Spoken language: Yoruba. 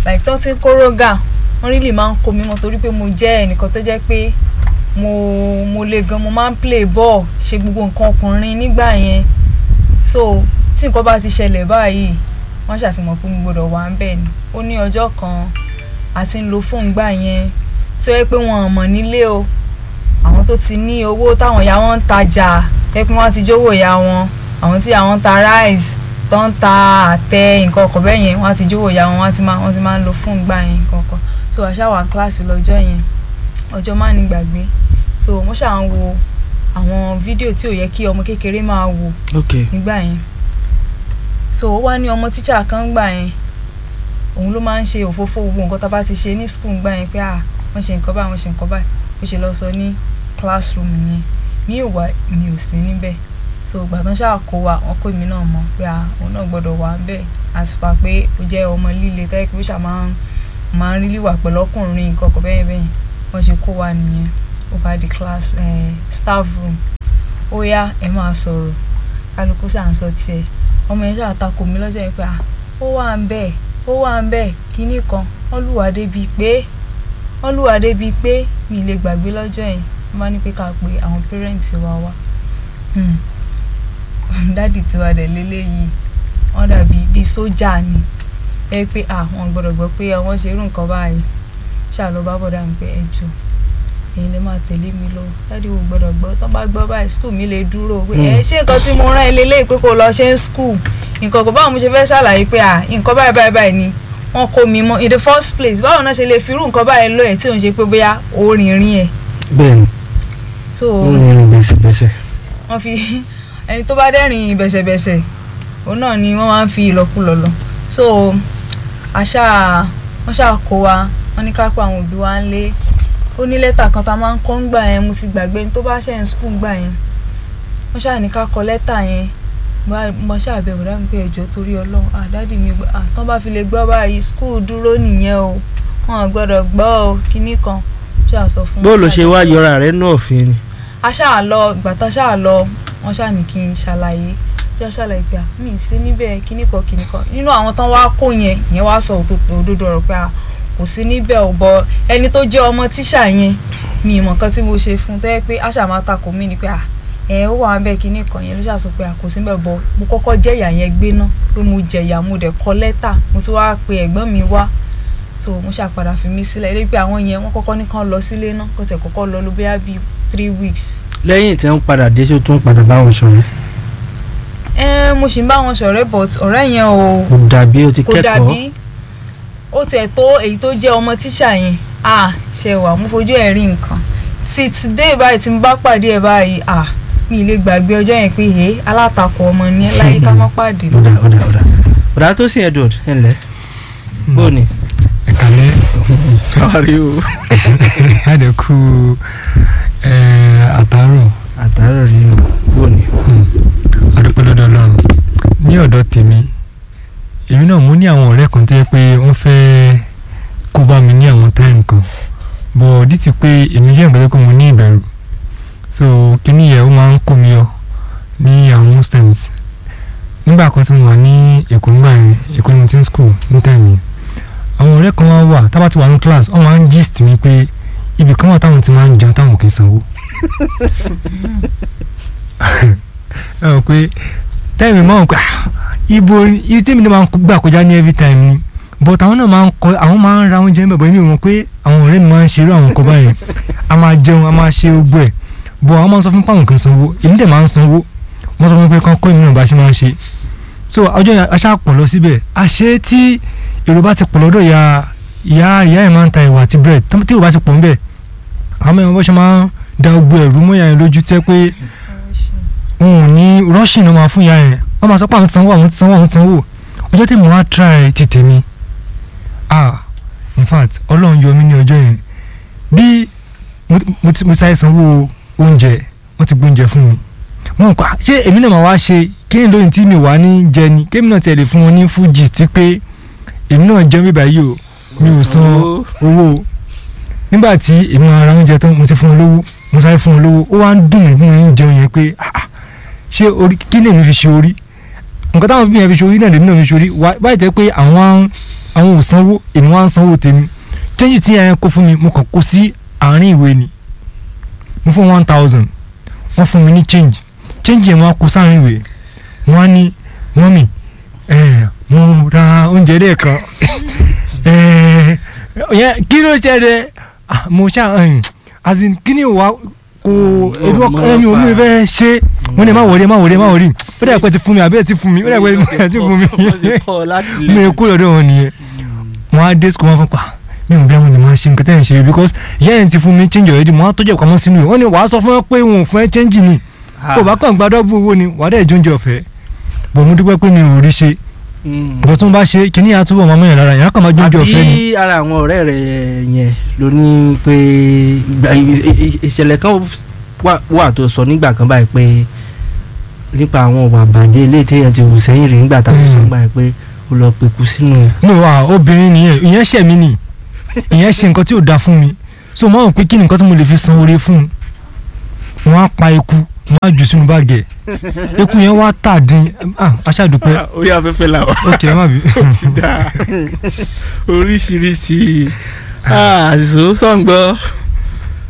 like tó ti ń kórógà wọ́n rí lè máa ń kó mi mọ́ torí pé mo jẹ́ ẹnìkan tó jẹ́ pé mo mo le gan mo máa ń play ball ṣe gbogbo nǹkan ọkùnrin nígbà yẹn so tí nǹkan bá ti ṣẹlẹ̀ báyìí wọ́n ṣàtìmọ̀ pé mo gbọ́dọ̀ wà ń bẹ̀ ni ó ní ọjọ́ kan àti ń lo fóònù gbà yẹn tí ó yẹ pé wọn ò mọ̀ nílé o àwọn tó ti ní owó táwọn ìyá wọn ń tajà pé pé wọ́n ti jówó ìyá wọn àwọn tí àwọn ń ta rice tó ń ta àtẹ nǹkan ọkọ̀ bẹ́ẹ̀ yẹn wọ́n ti jówó ìyá wọn wọ́n ti máa wọ́n ti máa ń lo fóònù gbà yẹn nǹkan ọkọ̀ so àṣà wà kíláàsì lọ́jọ́ yẹn ọjọ́ má ní gbàgbé so wọ́n ṣà ń wo àwọn fídíò tí ò yẹ kí ọmọ kékeré máa wò ok nígbà yẹn so ó wá ní ọmọ tíṣà kan gbà yẹn òun ló máa ń ṣe òfófó gbogbo nǹkan tá a bá ti ṣe ní skul gbà yẹn pé à wọ́n ṣe nǹkan báyìí wọ́n ṣe nǹkan báyìí ó ṣe lọ sọ ní classroom yẹn mi ò wá mi ò sí níbẹ̀ so ìgbà tán ṣáà kó wa wọn kó èmi náà mọ̀ pé à òun náà gbọ́dọ̀ wà bẹ́ẹ̀ àsìpà pé ó jẹ́ ọmọ líle tẹ́ pé ó ṣà máa ń máa ń rí líwà pẹ̀lú ọkùnrin nǹkan kan bẹ́ẹ̀ bẹ́ẹ̀ wọ́n ṣe kó wa nìyẹn ó bá di class eh, staff room ó yá ẹ máa sọ̀rọ̀ kálukú ṣáà ń sọ tiẹ̀ ọmọ yẹn ṣáà takò mí lọ́jọ́ yẹn pé à ó wà ń bẹ́ẹ̀ ó wà ń bẹ́ẹ̀ kínní kan wọ́n lùwà débi pé wọ́n lùwà débi pé mi lè gbàgbé lọ́jọ́ yẹn wọ́n bá ní pé ká pe àwọn pẹ́rẹ́ǹtì wa wá Hmm. dádì tiwa dẹ̀ lélẹ́yìí wọ́n dàbí bíi sójà ni ẹ pé à wọ́n gbọ́dọ̀ gbọ́ pé wọ́n ṣe irú nǹkan báyìí ṣáà lọ bá bọ̀dá mi pé ẹ jù èyí lè máa tẹ̀lé mi lọ dádì wo gbọ́dọ̀ gbọ́ tó bá gbọ́ báyìí skul mi lè dúró pé ẹ ṣé nǹkan tí mo rán ẹ lélẹ́yìí pé kó lọ ṣe ń skul nǹkan kò báwo mo ṣe fẹ́ ṣàlàyé pé à nǹkan báyìí báyìí báyìí ni wọ́n kó mi mọ́ in the first place báwo náà ṣe lè fi irú nǹkan báyìí lọ ẹ̀ tí òun ṣe pé bóyá orin rin ẹ̀ bẹ́ẹ̀ ni so ó ń rìn bẹ́sẹ̀bẹ́sẹ̀ wọ́n fi ẹni tó bá dẹ́rìn bẹ̀sẹ̀bẹ̀sẹ̀ òun náà ni wọ́n máa ń fi ìlọ́kulọ̀ lọ so àṣà wọ́n ṣáà kó wa wọ́n ní ká pé àwọn òbí wa ń lé ó ní lẹ́tà kan tá a máa ń kọ́ ń gbà yẹn mo ti gbàgbé ní tó bá ṣe ń skul gbà yẹn wọ́n ṣáà ní ká kọ lẹ́tà yẹn Bá- mo ṣáà bẹ̀ bọ̀dá mi pé ẹjọ́ torí ọlọ́run àdádì mi gbọ́ àtọ́ bá fi lè gbọ́ báyìí skul dúró nìyẹn o wọn ò gbọ́dọ̀ gbọ́ o kinní kan ṣáà sọ fún bó ló ṣe wá yọra rẹ nú òfin ni a ṣáà lọ ìgbà tá a ṣáà lọ wọn ṣáà ní kí n ṣàlàyé bí a ṣàlàyé pé à mí ì sí níbẹ̀ kíní kan kíní kan nínú àwọn tán wá kó yẹn ìyẹn wá sọ òdodo òdodo ọ̀rọ̀ pé à kò sí níbẹ̀ ò bọ ẹni tó jẹ́ ọmọ tíṣà yẹn mi ìmọ̀ kan tí mo ṣe fún un tó yẹ pé a ṣáà máa takò mí ni pé à ẹ ó wà bẹ́ẹ̀ kíní kan yẹn ló ṣáà sọ pé à kò sí níbẹ̀ bọ mo kọ́kọ́ jẹ́ ìyà yẹn gbé ná pé mo jẹ̀yà mo dẹ̀ kọ lẹ́tà mo ti wá pe ẹ̀gbọ́n mi wá so mo ṣàpadà fi mí sílẹ̀ lórí pé àwọn yẹn wọ́n kọ́kọ́ ní kán lọ sílé náà kó tẹ̀ kọ́kọ́ lọ ló bóyá bíi three weeks lẹ́yìn tí wọ́n padà dé ṣó tún padà bá wọn ṣọ̀rẹ́ ẹ mo sì ń bá wọn ṣọ̀rẹ́ but ọ̀rẹ́ yẹn ò kò dàbí o ti kò kẹ́kọ̀ọ́ dàbí ó tẹ̀ tó èyí tó jẹ́ ọmọ tíṣà yẹn à ṣe wà mo fojú ẹ̀ rí nǹkan tí today báyìí tí mo bá pàdé ẹ̀ báyìí à mi ì lè gbàgbé ọjọ́ yẹn pé ẹ alátakò ọmọ ni ẹ láyé ká má pàdé ọ̀dà ọ̀dà ọ̀dà ọ̀dà tó sì Edward ẹ̀ ǹlẹ́ bó ni ẹ̀kálẹ́ káwárí o àdẹ̀kù àtàrọ̀ àtàrà rí o bó ni adúpẹ́ lọ́dọ̀ ọlọ́run ní ọ̀dọ̀ tèmi èmi náà mú ní àwọn ọ̀rẹ́ kan tó yẹ pé wọ́n fẹ́ kó bá mi ní àwọn táìmù kan bọ̀ dítì pé èmi jẹ́ ìgbàlẹ́ pé mo ní ìbẹ̀rù so kíní yẹn ó máa ń kó mi yọ ní àwọn most times nígbà kan tí mo wà ní èkó nígbà yẹn èkó ni mo ti ń school ní táìmù yẹn àwọn ọ̀rẹ́ kan wá wà tábà ti wà ní class wọ́n máa ń gist mi pé ibì kan wà táwọn ti máa ń jẹun táwọn kì í sanwó ẹ mọ̀ pé táìmì máa ń pẹ́ ibo ibi tèmi náà máa ń gbà kọjá ní every time ni but àwọn náà máa ń kọ àwọn máa ń ra oúnjẹ níbẹ̀ bọ̀ èmi ò mọ̀ pé àwọn ọ̀rẹ́ mi máa ń ṣerú àwọn nǹkan báyẹn a máa jẹun a máa ṣe ogbó ẹ̀ bọ̀ àwọn máa ń sọ fún mi pé àwọn kan sanwó èmi dẹ̀ máa ń sanwó wọ́n sọ fún mi pé kán kọ́ èmi náà bá ṣe máa ń ṣe so ọjọ́ yẹn aṣá pọ̀ lọ síbẹ̀ àṣé tí èrò bá ti pọ̀ lọ́dọ̀ ìyá ìyá ìyá ẹ̀ máa ń ta ìwà àti bread tí èrò bá ti pọ̀ ńbẹ̀ àwọn mẹ́rin bọ́ ṣe máa ń da ogbó ẹ̀rú mọ́yà yẹn lójú tẹ́ pé wọn ò ní rushing ló máa fún ìyá yẹn wọ́n máa sọ pé àwọn ti sanwó àwọn ti sanwó àwọn ti sanwó ọjọ́ tí mo wá try ti tèmi ah in fact ọlọ́run yọ mí ní ọjọ́ yẹn bí mo mo ti mo ti sáré sanwó oúnjẹ wọ́n ti gbóúnjẹ fún mi wọ́n ń pa ṣé èmi náà máa wá ṣe kí ni lóyún tí mi wà ní jẹ ni kémi náà tiẹ̀ lè fún wọn ní fújì tí pé èmi náà jẹ́ mi báyìí o mi ò san owó o nígbà tí èmi máa ra oúnjẹ tán mo ti fún wọn lówó mo sáré fún wọn lówó ó wá ń dùn mí bí mo ń jẹun yẹn pé ah ah ṣé orí kí ni èmi fi ṣe orí nǹkan táwọn bí yẹn fi ṣe orí náà lèmi náà fi ṣe orí wáyé jẹ́ pé àwọn àwọn ò sanwó èmi wá ń sanwó tèmi change tí yẹn kó fún mi mo kàn kó sí àárín ìwé ni mo fún one thousand wọ́n fún mi ní change change yẹn mo wá kó sáàárín ìwé wọ́n á ní mọ́mì ẹ̀ mo ra oúnjẹ lẹ́ẹ̀kan ẹ̀ yẹn kí ló ṣẹlẹ̀ Ah, mo ṣá ẹ̀hìn, as in kí ni wàá kó ebi ọkọ ẹ̀mí omi fẹ́ ṣe mo ní má wọlé má wọlé má wọlé ó dẹ̀ pẹ́ ti fún mi àbí ẹ̀ ti fún mi ó dẹ̀ pẹ́ ti fún mi mi kú lọ́dọ̀ wọn nìyẹn wọn á dé sukùl wọn fún pa mi ò bí àwọn ènìyàn máa ṣe nǹkan tẹ́ ẹ̀ ń ṣe because ìyá yẹn ti fún mi change already mo á tọ́jú ẹ̀ pamọ́ sínú ẹ̀ wọ́n ní wàá sọ fún ẹ pé wọn ò fún ẹ change ni kò bá kàn gba dọ́bù owó ni wàá dẹ̀ jóúnjẹ ọ̀fẹ́ bọ̀ mo dúpẹ́ pé mi ò rí ṣe bọ̀ tó ń bá ṣe kíní àtúbọ̀ máa mọ̀yàn lára yẹn á kàn máa jóúnjẹ ọ̀fẹ́ ni. àbí ara àwọn ọ̀rẹ́ rẹ̀ yẹn ló ní pé ìgbà- ì- ì- ìṣẹ̀lẹ̀ kan wà- wà tó sọ nígbà kan báyìí pé nípa àwọn ọ̀wà àbàjẹ́ ilé téèyàn ti hù sẹ́yìn rí nígbà táwọn sọ Mm. nígbà yẹn pé ó lọ pẹ̀kú sínú. no ah obìnrin nìyẹn ìyẹn ṣẹ̀ mí nì ìyẹn ṣe nǹkan tí ò da fún mi so mo àwọn pé kí ni nǹkan tí mo lè fi san oore fún un wọn á pa eku wọn á jù sínú báàgì ẹ̀ eku yẹn wá tà dín ah aṣáàdùpẹ́ orí afẹ́fẹ́ la wà ok ẹ má bí. ó ti dá oríṣiríṣi àṣìṣó sọ̀ǹgbọ́